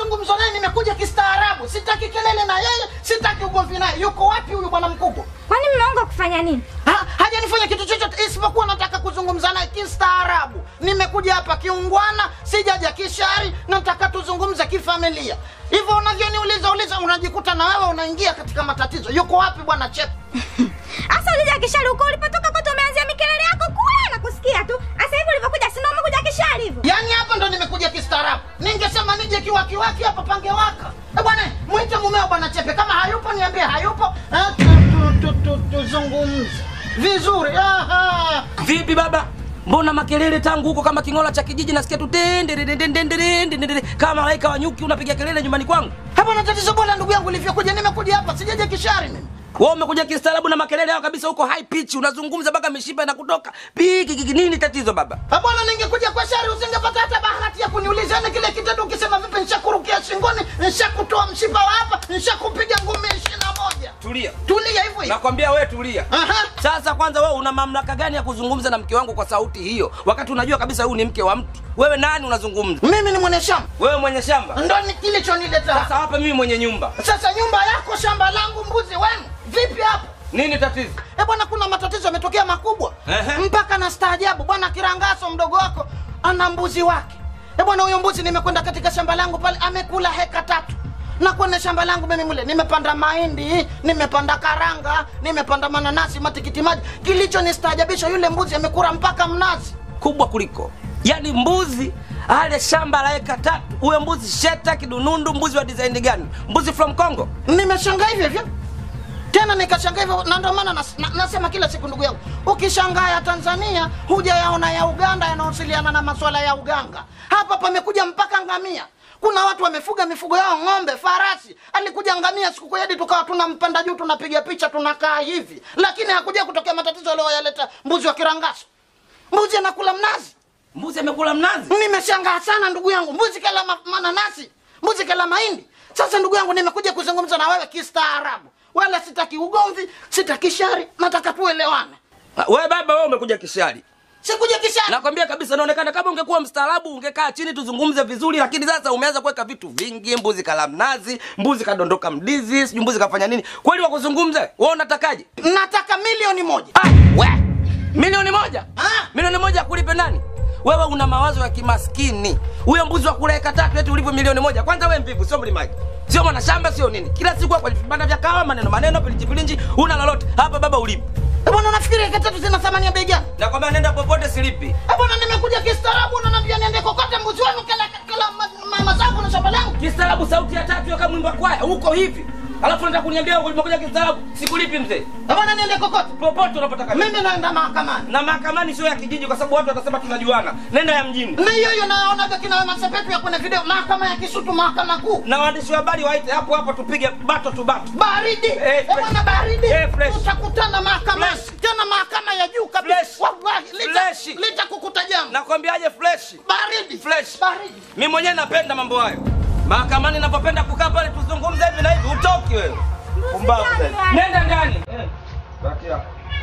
mazungumzo naye, nimekuja kistaarabu. Sitaki kelele na yeye, sitaki ugomvi naye. Yuko wapi huyu bwana mkubwa? Kwani mmeonga kufanya nini? Ha, hajanifanya kitu chochote isipokuwa nataka kuzungumza naye kistaarabu. Nimekuja hapa kiungwana, sijaja kishari, nataka tuzungumze kifamilia. Hivyo unavyoniuliza uliza, unajikuta na wewe unaingia katika matatizo. Yuko wapi bwana Chep? Asa ulija kishari huko ulipotoka kote umeanzia mikelele yako kule na kusikia tu. Asa hivi ulivyokuja si ndio umekuja kishari hivyo? Yaani hapa ndo nimekuja kistaarabu. Ningesema nije kiwakiwaki hapa pangewaka. Eh bwana, mwite mumeo bwana Chepe. Kama hayupo niambie hayupo. Eh, tu- tu- tu- tu- Tuzungumze vizuri. Aha. Vipi baba? Mbona makelele tangu huko kama kingola cha kijiji nasikia tu tende tende tende tende tende kama malaika wa nyuki unapiga kelele nyumbani kwangu. Hapo na tatizo bwana ndugu yangu ulivyokuja nimekuja hapa sijaje kishari mimi. Wewe umekuja kistaarabu na makelele yao kabisa huko high pitch unazungumza mpaka mishipa inakutoka. Piki kiki nini tatizo baba? Ah, Bwana ningekuja kwa shari usingepata hata bahati ya kuniuliza yani kile kitendo ukisema vipi nishakurukia shingoni, nishakutoa mshipa wa hapa, nishakupiga ngumi 21. Tulia. Tulia hivyo hivyo. Nakwambia wewe tulia. Aha. Sasa kwanza wewe una mamlaka gani ya kuzungumza na mke wangu kwa sauti hiyo wakati unajua kabisa huyu ni mke wa mtu? Wewe nani unazungumza? Mimi ni mwenye shamba. Wewe mwenye shamba. Ndo ni kilichonileta hapa. Sasa hapa mimi mwenye nyumba. Sasa nyumba yako, shamba langu, mbuzi wenu, vipi hapo? Nini tatizo? Eh bwana, kuna matatizo yametokea makubwa Ehe. mpaka na staajabu. Bwana Kirangaso mdogo wako ana mbuzi wake. Eh bwana, huyo mbuzi nimekwenda katika shamba langu pale, amekula heka tatu na kwenye shamba langu mimi mule nimepanda mahindi, nimepanda karanga, nimepanda mananasi, matikiti maji. Kilichonistaajabisha yule mbuzi amekula mpaka mnazi. kubwa kuliko yaani mbuzi ale shamba la eka tatu huyo mbuzi sheta kidunundu mbuzi wa design gani mbuzi from congo Nimeshangaa hivyo hivyo tena nikashangaa hivyo, na ndio maana nas, na, nasema kila siku ndugu yangu, ukishangaa ya Tanzania hujayaona ya Uganda yanahusiana na masuala ya uganga. Hapa pamekuja mpaka ngamia. Kuna watu wamefuga mifugo yao, ng'ombe, farasi. Alikuja ngamia siku kwedi, tukawa tunampanda juu, tunapiga picha, tunakaa hivi, lakini hakuja kutokea matatizo aliyoyaleta mbuzi wa Kirangaso. Mbuzi anakula mnazi. mbuzi amekula mnazi Nimeshangaa sana ndugu yangu, mbuzi kala ma mananasi, mbuzi kala mahindi. Sasa ndugu yangu, nimekuja kuzungumza na wewe kistaarabu, wala sitaki ugomvi, sitaki shari, nataka tuelewane. we baba wewe umekuja kishari Sikuja kishari. nakwambia kabisa naonekana kama ungekuwa mstaarabu ungekaa chini tuzungumze vizuri lakini sasa umeanza kuweka vitu vingi mbuzi kala mnazi mbuzi kadondoka mdizi sijui mbuzi kafanya nini kweli wakuzungumze wewe unatakaje Nataka milioni moja. ah, we milioni moja Ah. milioni moja akulipe nani wewe una mawazo ya kimaskini huyo mbuzi wa kula eka tatu eti ulivyo milioni moja kwanza we mvivu sio mlimaji sio mwana shamba sio nini kila siku hapo vibanda vya kawa maneno maneno pilinji pilinji una lolote hapa baba ulipo Eh, Bwana, unafikiri eka tatu zina thamani ya bei gani? nakwambia nenda popote silipi Eh, Bwana, nimekuja kistaarabu, unaniambia niende kokote, mbuzi wenu kala kala ma- ma- mazao na shamba langu. kistaarabu sauti ya tatu kama mwimba kwaya huko hivi alafu nataka kuniambia ulimekuja kistaarabu sikulipi mzee Eh, Bwana, niende kokote. popote unapotaka Mimi naenda mahakamani. na mahakamani sio ya kijiji kwa sababu watu watasema tunajuana nenda ya mjini Na hiyo hiyo naonaga kina Wema Sepetu ya kwenye video, mahakama ya Kisutu, mahakama kuu. na waandishi wa habari waite hapo hapo tupige bato tu bato baridi Eh, Eh, fresh. bwana baridi Eh, fresh. utakutana mahakamani Fresh. tena mahakama ya juu kabisa Fresh. wallahi lita- Fresh. litakukuta jambo nakwambiaje fresh baridi Fresh. baridi mi mwenyewe napenda mambo hayo mahakamani napopenda kukaa pale tuzungumze hivi na hivi utoki wewe pumbavu ndani, sana. nenda ndani Eh, baki hapo.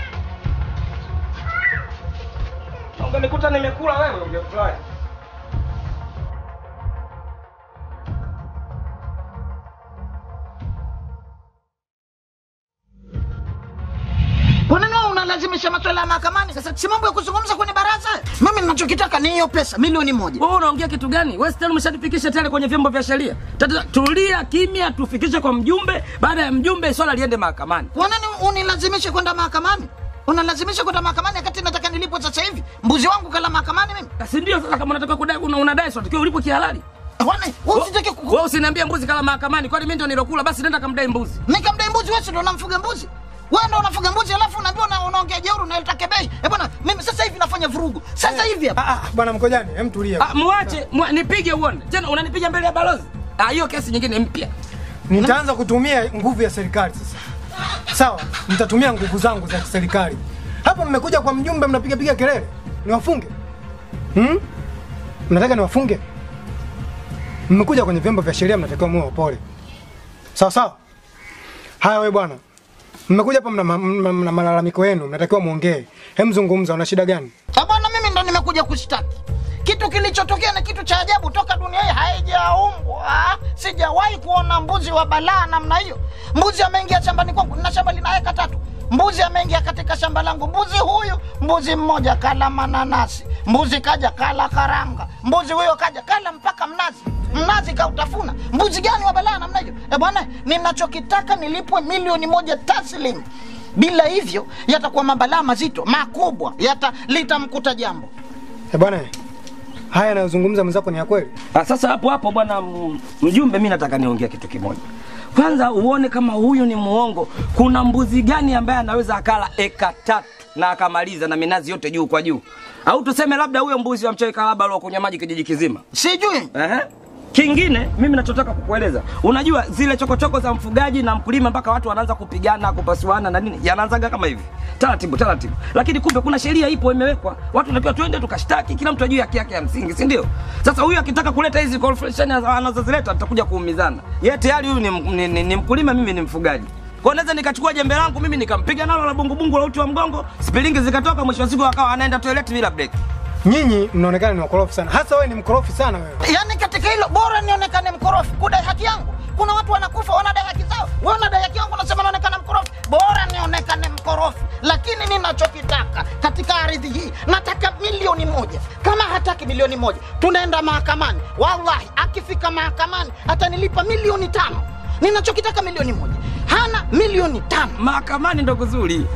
ungenikuta nimekula wewe ungefurahi kwa nini wewe unalazimisha maswala ya mahakamani sasa si mambo ya kuzungumza kwenye baraza mimi ninachokitaka ni hiyo pesa milioni moja wewe unaongea kitu gani wewe tena umeshatufikisha tayari kwenye vyombo vya sheria Tata, tulia kimya tufikishe kwa mjumbe baada ya mjumbe swala liende mahakamani kwa nini unilazimishe kwenda mahakamani unalazimisha kwenda mahakamani wakati nataka nilipwe sasa hivi mbuzi wangu kala mahakamani mimi si ndio sasa kama unataka kudai una, unadai so takiwa ulipo kihalali Kwani wewe usitaki ku- wewe usiniambie mbuzi kala mahakamani kwani mimi ndio nilokula basi nenda kamdai mbuzi nikamdai mbuzi wewe si ndo unamfuga mbuzi wewe ndo unafuga mbuzi alafu unaambiwa una- unaongea jeuri unaleta kebei eh bwana mimi sasa hivi nafanya vurugu sasa hivi hapa Ah, ah, bwana Mkojani, hem tulia. ah, muache mua, nipige uone tena unanipiga mbele ya balozi ah hiyo kesi nyingine mpya Nitaanza kutumia nguvu ya serikali sasa. Sawa, nitatumia nguvu zangu za kiserikali. Hapa mmekuja kwa mjumbe mnapiga piga kelele. Niwafunge? Hmm? Mnataka niwafunge? Mmekuja kwenye vyombo vya sheria mnatakiwa muwe wapole. Sawa sawa? Haya wewe bwana. Mmekuja hapa mna, mna, mna, mna malalamiko yenu, mnatakiwa muongee. Hem zungumza, una shida gani? Eh bwana mimi ndo nimekuja kushtaki kitu kilichotokea ni kitu cha ajabu toka dunia hii haijaumbwa. Sijawahi kuona mbuzi wa balaa namna hiyo. Mbuzi ameingia shambani kwangu, nina shamba lina eka tatu. Mbuzi ameingia katika shamba langu. Mbuzi huyu, mbuzi mmoja kala mananasi, mbuzi kaja kala karanga, mbuzi huyo kaja kala mpaka mnazi mnazi kautafuna. Mbuzi gani wa balaa namna hiyo? E bwana, ninachokitaka nilipwe milioni moja taslim. Bila hivyo yatakuwa mabalaa mazito makubwa, yata litamkuta jambo. Eh bwana, haya anayozungumza mwenzako ni ya kweli? Ah, Sasa hapo hapo bwana m- mjumbe, mi nataka niongea kitu kimoja. Kwanza uone kama huyu ni muongo. Kuna mbuzi gani ambaye anaweza akala eka tatu na akamaliza na minazi yote juu kwa juu? Au tuseme labda huyo mbuzi wa mchawi kalaba aliokunywa maji kijiji kizima. Sijui Ehe. Kingine mimi nachotaka kukueleza, unajua zile chokochoko za mfugaji na mkulima mpaka watu wanaanza kupigana kupasuana na nini, yanaanzaga kama hivi taratibu taratibu, lakini kumbe kuna sheria ipo imewekwa, watu natakiwa twende tukashtaki, kila mtu ajue haki yake ya msingi, si ndio? Sasa huyu akitaka kuleta hizi confrontation anazozileta tutakuja kuumizana. Yeye tayari huyu ni, m- ni, ni, ni mkulima, mimi ni mfugaji. Kwa hiyo naweza nikachukua jembe langu mimi nikampiga nalo la bungubungu la uti wa mgongo, spilingi zikatoka, mwisho wa siku akawa anaenda toilet bila break. Nyinyi mnaonekana ni wakorofi sana, hasa wewe ni mkorofi sana wewe. yaani katika hilo bora nionekane mkorofi kudai haki yangu. Kuna watu wanakufa wanadai haki zao, wewe unadai haki yangu, unasema naonekana mkorofi. Bora nionekane mkorofi, lakini ninachokitaka katika ardhi hii nataka milioni moja. Kama hataki milioni moja, tunaenda mahakamani. Wallahi, akifika mahakamani atanilipa milioni tano. Ninachokitaka milioni moja, hana milioni tano. Mahakamani ndo kuzuri.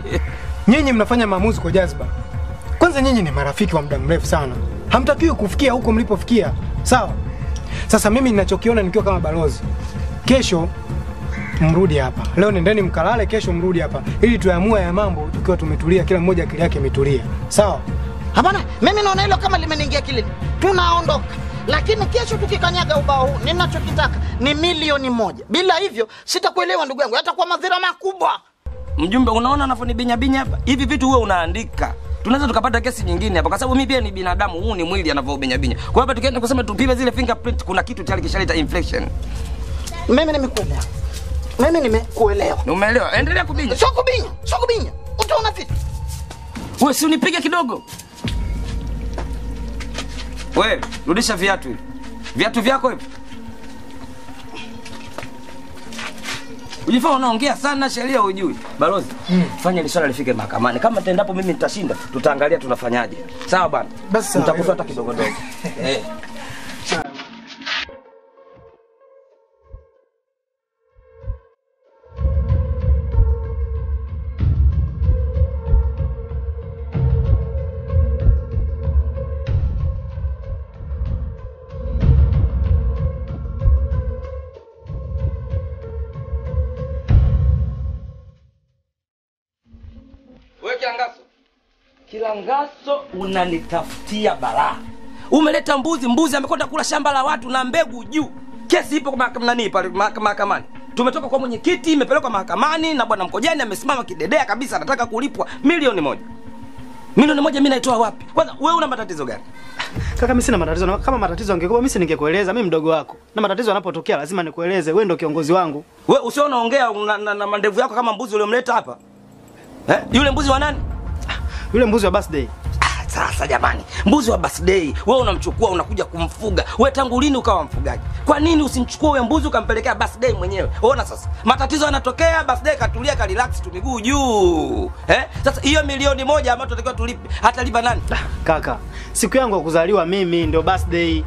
Nyinyi mnafanya maamuzi kwa jazba. Kwanza nyinyi ni marafiki wa muda mrefu sana, hamtakiwi kufikia huko mlipofikia, sawa? Sasa mimi ninachokiona nikiwa kama balozi, kesho mrudi hapa. Leo nendeni mkalale, kesho mrudi hapa ili tuamue ya mambo tukiwa tumetulia, kila mmoja akili yake imetulia, sawa? Hapana, mimi naona hilo kama limeniingia kilini. Tunaondoka, lakini kesho tukikanyaga ubao huu, ninachokitaka ni milioni moja. Bila hivyo sitakuelewa ndugu yangu, yatakuwa madhira makubwa. Mjumbe, unaona anavyonibinya binya hapa? Hivi vitu huwe unaandika. Tunaweza tukapata kesi nyingine hapa kwa sababu mimi pia ni binadamu, huu ni mwili anavyobinya binya. Kwa hiyo hapa tukienda kusema tupime zile fingerprint, kuna kitu tayari kishaleta inflection. Mimi nimekuelewa, mimi nimekuelewa. Umeelewa? Endelea kubinya. Sio kubinya, sio kubinya, utaona vitu. Wewe si unipige kidogo. Wewe rudisha viatu hivi. Viatu vyako hivi. Ujifaa unaongea sana, sheria hujui. Balozi, fanya ile swala lifike mahakamani. Kama tendapo mimi nitashinda, tutaangalia tunafanyaje. Sawa bwana? Basi sawa. Nitakufuata kidogo dogo. Eh. Wewe kiangaso. Kilangaso unanitafutia balaa. Umeleta mbuzi, mbuzi amekwenda kula shamba la watu na mbegu juu. Kesi ipo kwa mahakama nani pale mahaka- mahakamani. Tumetoka kwa mwenyekiti, imepelekwa mahakamani na bwana Mkojani amesimama kidedea kabisa, anataka kulipwa milioni moja. Milioni moja mimi naitoa wapi? Kwanza wewe una matatizo gani? Kaka, mimi sina matatizo. Na Kama matatizo angekuwa mimi si ningekueleza, mimi mdogo wako. Na matatizo yanapotokea lazima nikueleze. Wewe ndio kiongozi wangu. Wewe usio unaongea na, na, na mandevu yako kama mbuzi uliomleta hapa. Eh? Yule mbuzi wa nani? Yule mbuzi wa birthday. Ah, sasa jamani, mbuzi wa birthday wewe unamchukua unakuja kumfuga. Wewe tangu lini ukawa mfugaji? Kwa nini usimchukue huyo mbuzi ukampelekea birthday mwenyewe? Ona sasa, matatizo yanatokea, birthday katulia ka relax tu miguu juu. Eh? Sasa hiyo milioni moja ambayo tunatakiwa tulipe, hatalipa nani? Kaka, siku yangu ya kuzaliwa mimi ndio birthday.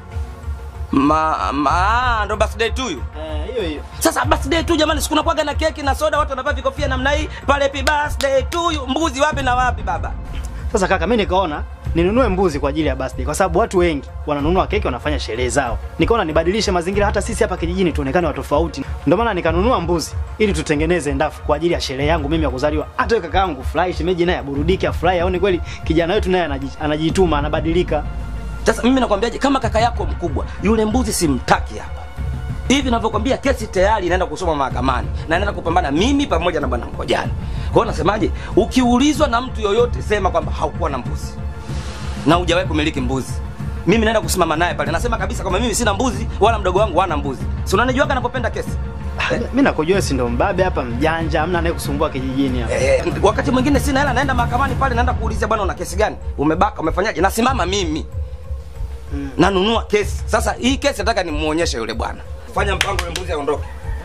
Ma, ma ndo birthday tu hiyo. Eh, hiyo hiyo. Sasa birthday tu jamani, siku nakuwaga na keki na soda, watu wanavaa vikofia namna hii pale, happy birthday tu you. Mbuzi wapi na wapi baba? Sasa kaka, mimi nikaona ninunue mbuzi kwa ajili ya birthday kwa sababu watu wengi wananunua keki wanafanya sherehe zao. Nikaona nibadilishe mazingira hata sisi hapa kijijini tuonekane wa tofauti. Ndio maana nikanunua mbuzi ili tutengeneze ndafu kwa ajili ya sherehe yangu mimi ya kuzaliwa. Hata wewe kaka yangu furahi, shemeji naye aburudike, afurahi, aone kweli kijana wetu naye anaji- anajituma, anabadilika. Sasa mimi nakwambiaje, kama kaka yako mkubwa yule mbuzi simtaki hapa hivi ninavyokwambia, kesi tayari inaenda kusoma mahakamani na inaenda kupambana mimi pamoja na bwana Mkojani. Kwa hiyo nasemaje, ukiulizwa na mtu yoyote, sema kwamba haukuwa na mbuzi na hujawahi kumiliki mbuzi. Mimi naenda kusimama naye pale, nasema kabisa kwamba mimi sina mbuzi wala mdogo wangu hana mbuzi. Si unanijuaga napopenda kesi eh? Mimi nakujua si ndo mbabe hapa mjanja, hamna naye kusumbua kijijini hapa. Eh, wakati mwingine sina hela, naenda mahakamani pale, naenda kuulizia bwana, una kesi gani? Umebaka, umefanyaje? Nasimama mimi nanunua kesi sasa hii kesi nataka nimuonyeshe yule bwana fanya mpango yule mbuzi aondoke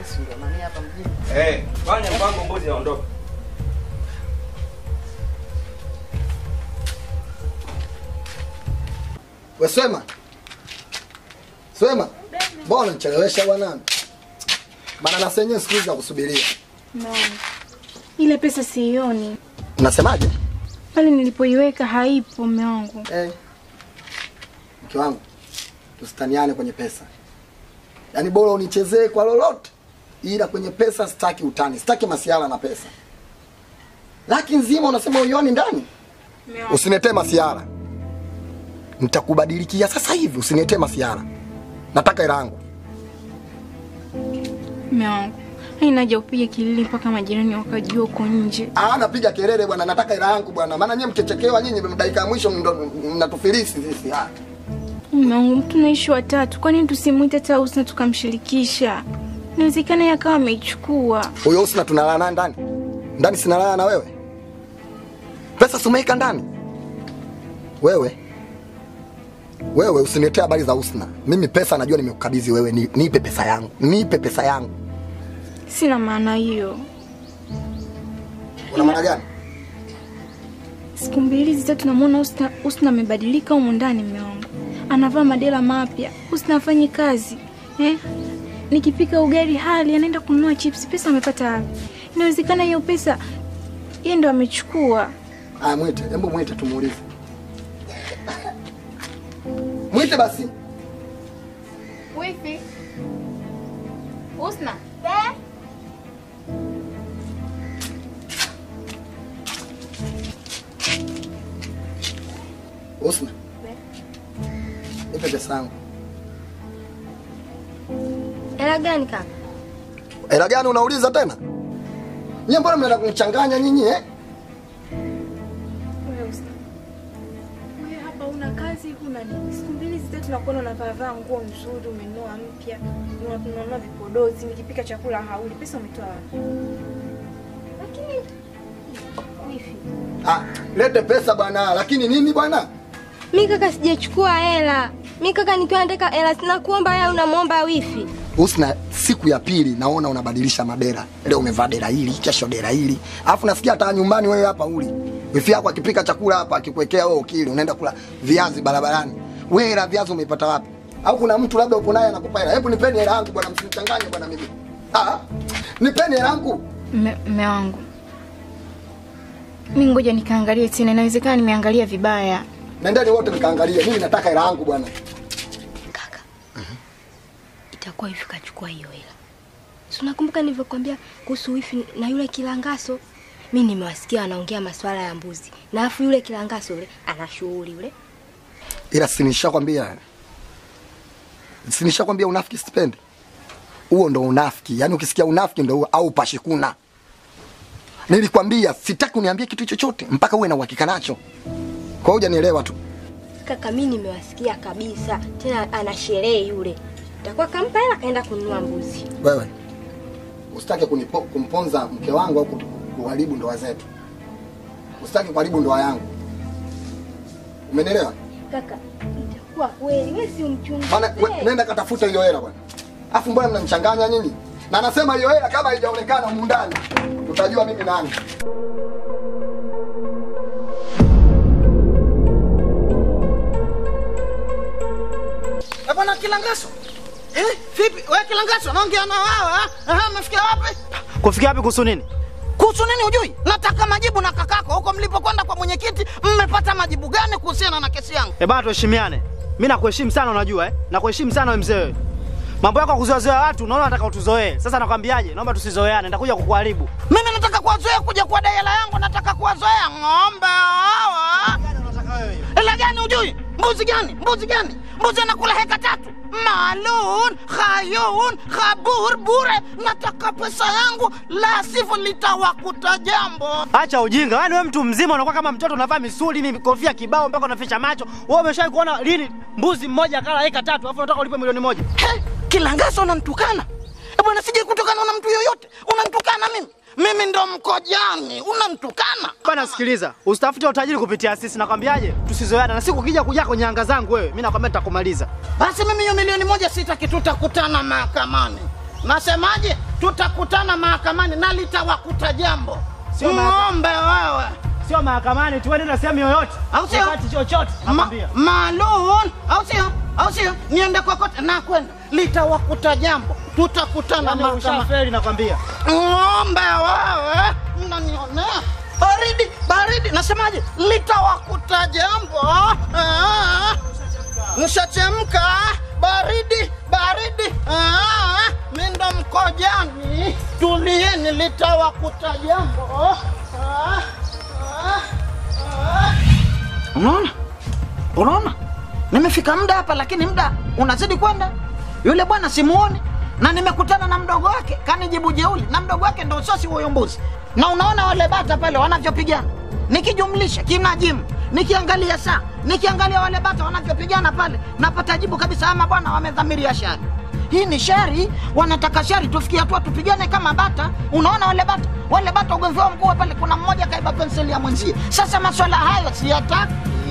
Eh, fanya mpango mbuzi aondoke We Swema. Swema. Mbona unichelewesha bwana? Bana na senyewe siku hizi za kusubiria. No. Ile pesa siioni. Unasemaje? Pale nilipoiweka haipo mume wangu. Eh. Mke wangu. Tusitaniane kwenye pesa. Yaani bora unichezee kwa lolote. Ila kwenye pesa sitaki utani, sitaki masiala na pesa. Laki nzima unasema uioni ndani? Usinetee masiala. Nitakubadilikia sasa hivi, usinetee masiala. Nataka hela yangu. Mume wangu. Haina haja upige kilele mpaka majirani wakajua uko nje. Ah, napiga kelele bwana, nataka hela yangu bwana. Maana nyinyi mkichekewa nyinyi dakika ya mwisho ndo mnatufilisi sisi. Ah. Mume wangu, mtu naishi watatu. Kwa nini tusimwite hata Husna tukamshirikisha? Inawezekana yeye akawa ameichukua. Huyo Husna tunalala naye ndani. Ndani sinalala na wewe. Pesa sumeika ndani. Wewe. Wewe usiniletee habari za Husna. Mimi pesa najua nimekukabidhi wewe, ni, nipe pesa yangu. Nipe pesa yangu. Sina maana hiyo. Una maana gani? Siku mbili zitatu namuona Husna Husna amebadilika humu ndani mume wangu. Anavaa madela mapya. Husna afanye kazi. Eh? Nikipika ugali hali anaenda kununua chips. Pesa amepata wapi? Inawezekana hiyo pesa yeye ndo amechukua. Ah, mwite, hebu mwite tumuulize. Mwite basi. Wifi. Husna. Husna. Nipe pesa yangu. Hela gani kaka? Hela gani unauliza tena? Nyie mbona mnaenda kunichanganya nyinyi eh? Wewe Husna. Wewe hapa una kazi huna nini? Siku mbili zitatu nakuona unavaa nguo nzuri, umenunua mpya, unanunua vipodozi, nikipika chakula hauli. Pesa umetoa wapi? Lakini wifi. Ah, lete pesa bwana. Lakini nini bwana? Mi kaka sijachukua hela. Mi kaka nikiwa nataka hela sina kuomba hela unamwomba wifi. Husna, siku ya pili naona unabadilisha madera. Leo umevaa dera hili, kesho dera hili. Alafu nasikia hata nyumbani wewe hapa uli. Wifi yako akipika chakula hapa akikuwekea wewe ukili, unaenda kula viazi barabarani. Wewe hela viazi umeipata wapi? Au kuna mtu labda uko naye anakupa hela? Hebu nipeni hela yangu bwana, msinichanganye bwana mimi. Ah, nipeni hela yangu. Mme wangu. Mi ngoja nikaangalie tena, inawezekana nimeangalia vibaya. Nendeni wote mkaangalie. Mimi nataka hela yangu bwana. Kaka. Itakuwa wifi kachukua hiyo hela. Si unakumbuka nilivyokuambia kuhusu wifi na yule kilangaso? Mi nimewasikia wanaongea masuala ya mbuzi. Na afu yule kilangaso yule ana shughuli yule. Ila si nishakwambia. Si nishakwambia unafiki sipendi. Huo ndo unafiki. Yaani ukisikia unafiki ndo huo au pashikuna. Nilikwambia sitaki uniambie kitu chochote mpaka uwe na uhakika nacho. Kwa hiyo hujanielewa tu. Kaka mi nimewasikia kabisa. Tena ana sherehe yule. Itakuwa kampa hela kaenda kununua mbuzi. Wewe usitaki kunipo, kumponza mke wangu au kutu- kuharibu ndoa zetu. Usitaki kuharibu ndoa yangu. Umenielewa? Kaka, itakuwa kweli. Wewe si umchunguze. Bana we- nenda katafuta hiyo hela bwana. Afu mbona mnanichanganya nyinyi? Na nasema hiyo hela kama haijaonekana humu ndani, utajua mimi nani. Eh, bwana Kilangaso. Eh, vipi? Wewe Kilangaso, naongea na wao ah? Aha, umefikia wapi? Kufikia wapi kuhusu nini? Kuhusu nini hujui? Nataka majibu na kakako. Huko mlipokwenda kwa mwenyekiti, mmepata majibu gani kuhusiana na kesi yangu? Eh bana, tuheshimiane. Mimi nakuheshimu sana unajua eh? Nakuheshimu sana wewe mzee wewe. Mambo yako ya kuzoezoea watu unaona nataka utuzoee. Sasa nakwambiaje? Naomba tusizoeane, nitakuja kukuharibu. Mimi nataka kuwazoea kuja kwa dai hela yangu, nataka kuwazoea ng'ombe hawa. Hela gani hujui? Mbuzi gani? Mbuzi gani? Mbuzi anakula heka tatu. Malun, khayun, khabur, bure. Nataka pesa yangu, la sivyo litawakuta jambo. Acha ujinga. Yaani wewe mtu mzima unakuwa kama mtoto unavaa misuli ni kofia kibao mpaka unaficha macho. Wewe umeshawahi kuona lini mbuzi mmoja akala eka tatu alafu unataka ulipe milioni moja? He, Kilangaso unanitukana? Eh, Bwana sije kutokana na mtu yoyote, unanitukana mimi. mimi ndo mkojani, unamtukana Bana sikiliza, usitafute utajiri kupitia sisi nakwambiaje? Tusizoeana na siku ukija kuja kwenye anga zangu wewe, mimi nakwambia nitakumaliza. Basi mimi hiyo milioni moja sitaki, tutakutana mahakamani. Nasemaje? Tutakutana mahakamani na litawakuta jambo. Sio mahakama- Ng'ombe wewe Sio mahakamani, tuende na sehemu yoyote. Au sio? Wakati chochote, Ma, nakwambia. Malun, au sio? Au sio? Niende kokote na kwenda, litawakuta jambo, tutakutana Yaani mahakamani. ushafeli nakwambia. Ng'ombe wewe, mnanionea baridi baridi, nasemaje? Litawakuta jambo. Ah, Mshachemka baridi baridi. Ah, mimi ndo mkojani, tulieni, litawakuta jambo. Ah, ah, ah. Unaona, unaona, nimefika muda hapa, lakini muda unazidi kwenda. Yule bwana simuoni, na nimekutana na mdogo wake kanijibu jeuli, na mdogo wake ndo sosi huyo mbuzi. Na unaona wale bata pale wanavyopigana, nikijumlisha kinajimu, nikiangalia saa, nikiangalia wale bata wanavyopigana pale, napata jibu kabisa, ama bwana wamedhamiria shari. Hii ni shari, wanataka shari, tufikie hatua tupigane kama bata. Unaona wale bata, wale bata ugomvi wao mkubwa pale, kuna mmoja kaiba penseli ya mwenzie. Sasa maswala hayo siyataki.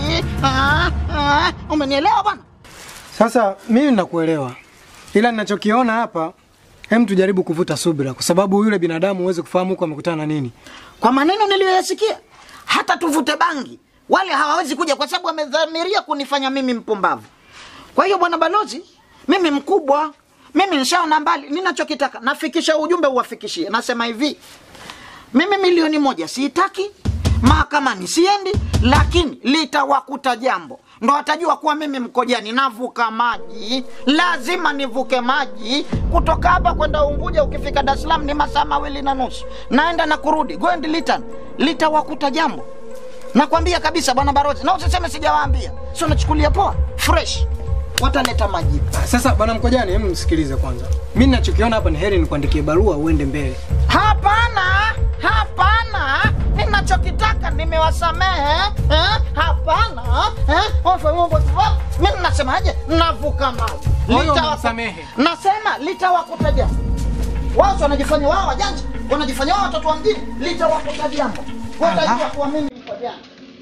Ah, ah, umenielewa bwana? Sasa mimi nakuelewa, ila ninachokiona hapa, hem, tujaribu kuvuta subira, kwa sababu yule binadamu huwezi kufahamu huko amekutana na nini. Kwa maneno niliyoyasikia, hata tuvute bangi wale hawawezi kuja, kwa sababu wamedhamiria kunifanya mimi mpumbavu. Kwa hiyo bwana balozi, mimi mkubwa, mimi nishaona mbali. Ninachokitaka nafikisha ujumbe, uwafikishie. Nasema hivi, mimi milioni moja siitaki, mahakamani siendi, lakini litawakuta jambo, ndo watajua kuwa mimi mkojani navuka maji. Lazima nivuke maji kutoka hapa kwenda Unguja. Ukifika Dar es Salaam ni masaa mawili na nusu, naenda na kurudi, go and return. Litawakuta jambo, nakwambia kabisa bwana Barozi, na usiseme sijawaambia, sio nachukulia poa, fresh wataleta majibu. Sasa bwana Mkojani, hebu msikilize kwanza. Mimi ninachokiona hapa ni heri nikuandikie barua uende mbele. Hapana, hapana, ninachokitaka nimewasamehe eh? Hapana eh? Ofa, ofa, ofa. Mimi nasemaje? Navuka maji, Kwa hiyo Litawaku- unamsamehe? Nasema litawakuta jambo. Wao si wanajifanya wao wajanja, wanajifanya wao watoto wa mjini. Litawakuta jambo, watajua kuwa mimi niko jana.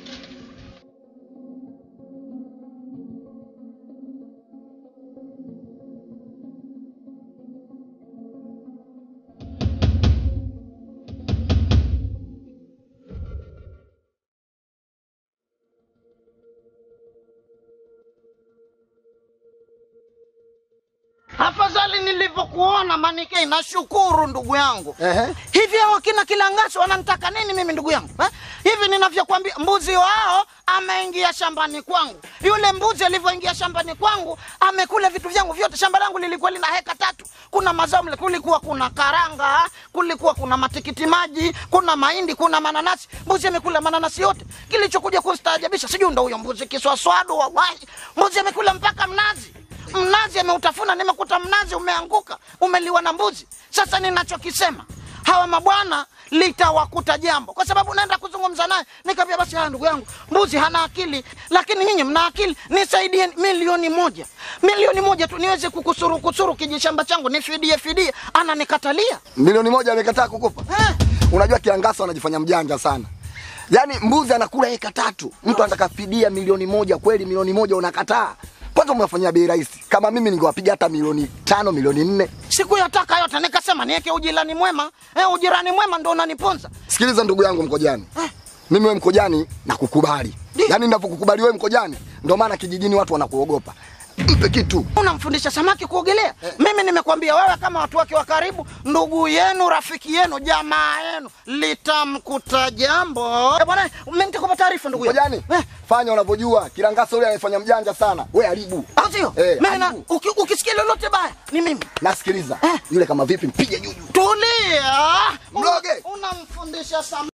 Afadhali nilivyokuona Manikei, nashukuru ndugu yangu. Ehe. Hivi hao akina Kilangaso wananitaka nini mimi ndugu yangu eh? Hivi ninavyokuambia, mbuzi wao ameingia shambani kwangu. Yule mbuzi alivyoingia shambani kwangu amekula vitu vyangu vyote. Shamba langu lilikuwa lina heka tatu, kuna mazao mle, kulikuwa kuna karanga, kulikuwa kuna matikiti maji, kuna mahindi, kuna mananasi. Mbuzi amekula mananasi yote. Kilichokuja kustaajabisha, sijui ndo huyo mbuzi kiswaswadu, wallahi, mbuzi amekula mpaka mnazi mnazi ameutafuna, nimekuta mnazi umeanguka, umeliwa na mbuzi. Sasa ninachokisema hawa mabwana litawakuta jambo, kwa sababu naenda kuzungumza naye, nikamwambia basi, haya ndugu yangu, mbuzi hana akili, lakini nyinyi mna akili, nisaidie milioni moja, milioni moja tu niweze kukusuru kusuru kijishamba changu, nifidie fidie. Ananikatalia Milioni moja amekataa kukupa. eh. Unajua Kiangasa anajifanya mjanja sana. Yaani mbuzi anakula eka tatu, mtu anataka fidia milioni moja, kweli milioni moja unakataa? Kwanza umewafanyia bei rahisi. Kama mimi ningewapiga hata milioni tano, milioni nne. Sikuyataka yote, nikasema niweke ujirani mwema eh, ujirani mwema ndo unaniponza Sikiliza ndugu yangu Mkojani, mimi wewe Mkojani nakukubali, Ndi. yaani ninavyokukubali wewe Mkojani, ndio maana kijijini watu wanakuogopa. Mpe kitu. unamfundisha samaki kuogelea mimi nimekwambia wewe kama watu wake wa karibu ndugu yenu rafiki yenu jamaa yenu litamkuta jambo Eh, bwana mimi nitakupa taarifa ndugu yangu. Mkojani, Eh, fanya unavyojua. Kilangasa yule anafanya mjanja sana, we haribu. au sio Eh, mimi na haribu. uki- ukisikia lolote baya ni mimi Nasikiliza Eh. yule kama vipi, mpige juju. tulia Mloge. unamfundisha samaki